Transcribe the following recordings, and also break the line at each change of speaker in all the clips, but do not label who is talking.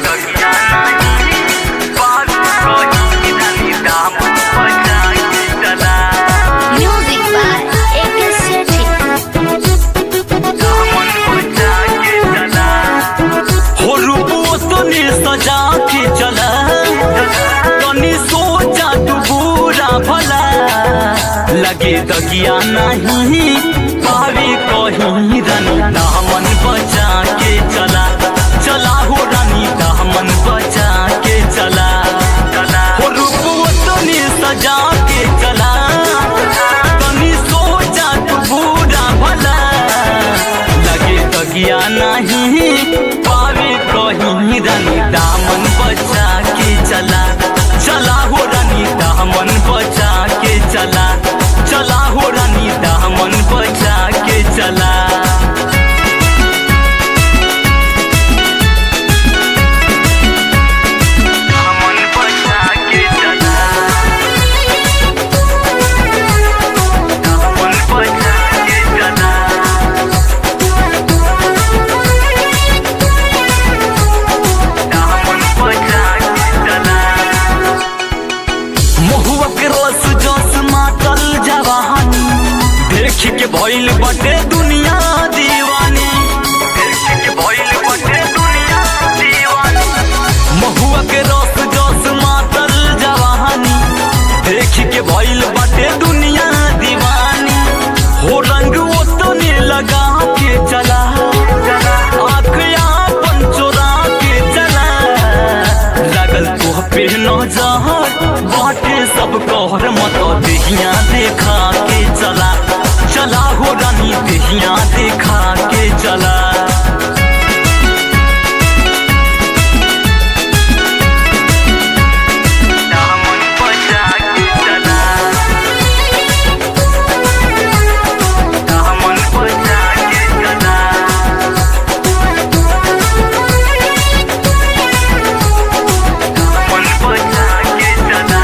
Music by A.K. Sethi.
हो रूपो तने सजा के चला तनी सोचा तू बुरा भला लगे दगिया नहीं पावे कहीं रानी दामन बचा के चला चला हो रानी दामन बचा के चला हो रूपो तने सजा के चला तनी सोचा तू बुरा भला लगे तगिया नहीं पावे कहीं रानी दामन बचा के चला चला हो रानी दामन बचा के चला चला हो रानी दामन बचा के चला दामन बचा के चला दामन बचा के चला दामन बचा के चला महुआ के रस जस मातल जवानी देख के भइल बटे दुनिया दीवानी देख के भइल बटे दुनिया दीवानी महुआ के रस जस मातल जवानी देख के भइल बटे दुनिया दीवानी हो रंग वो तने लगा के चला आँख अपन चोरा के चला लागल तोह पे नजर बाटे सब कहर मत देहिया देखा के चला चला हो रानी देहिया देखा के चला दामन बचा के चला दामन बचा के चला मन बचा के चला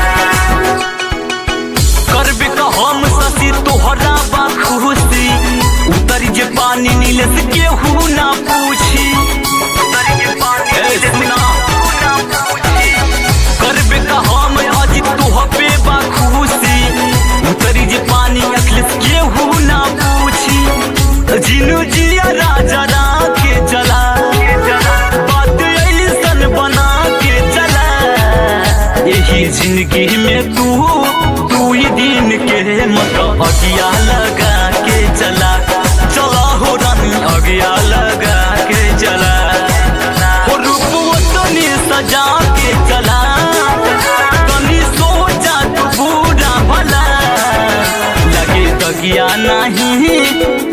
करबे का हम ससी तोहरा बा खुशी उतर जे पानी नीले से केहू ना पूछी उतर जे पानी नीले से केहू ना पूछी करबे का हम आज तोहबे बा खुशी उतर जे पानी अखले से केहू ना पूछी जिनु जिया राजा राखे चला बात ऐसन बना के चला यही जिंदगी में तू तू ही दिन के मत अगिया लगा के चला चला हो रानी अगिया लगा के चला हो रूप तनी सजा के चला तनी सोचा तू पूरा भला लगे तगिया नहीं